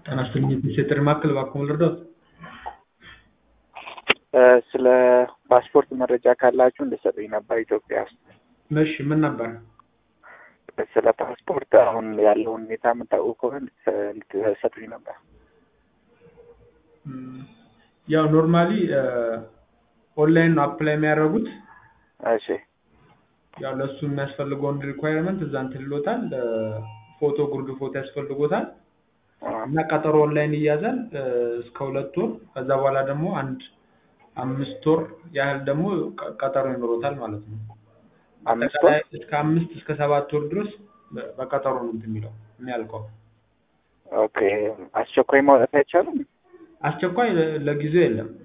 ጤና ይስጥልኝ የጥሪ ማዕከል እባክዎ ልርዳዎት? ስለ ፓስፖርት መረጃ ካላችሁ እንድትሰጡኝ ነበር ኢትዮጵያ ውስጥ። እሺ ምን ነበር? ስለ ፓስፖርት አሁን ያለውን ሁኔታ የምታውቁ ከሆነ እንድትሰጡኝ ነበር። ያው ኖርማሊ ኦንላይን ነው አፕላይ የሚያደርጉት። እሺ ያው ለእሱ የሚያስፈልገውን ሪኳየርመንት እዛ እንትን ይሎታል። ፎቶ ጉርድ ፎቶ ያስፈልጎታል እና ቀጠሮ ኦንላይን ይያዛል እስከ ሁለት ወር። ከዛ በኋላ ደግሞ አንድ አምስት ወር ያህል ደግሞ ቀጠሮ ይኖሮታል ማለት ነው። አምስት ወር? አጠቃላይ እስከ አምስት እስከ ሰባት ወር ድረስ በቀጠሮ ነው እንትን የሚለው የሚያልቀው። ኦኬ አስቸኳይ ማውጣት አይቻልም? አስቸኳይ ለጊዜው የለም።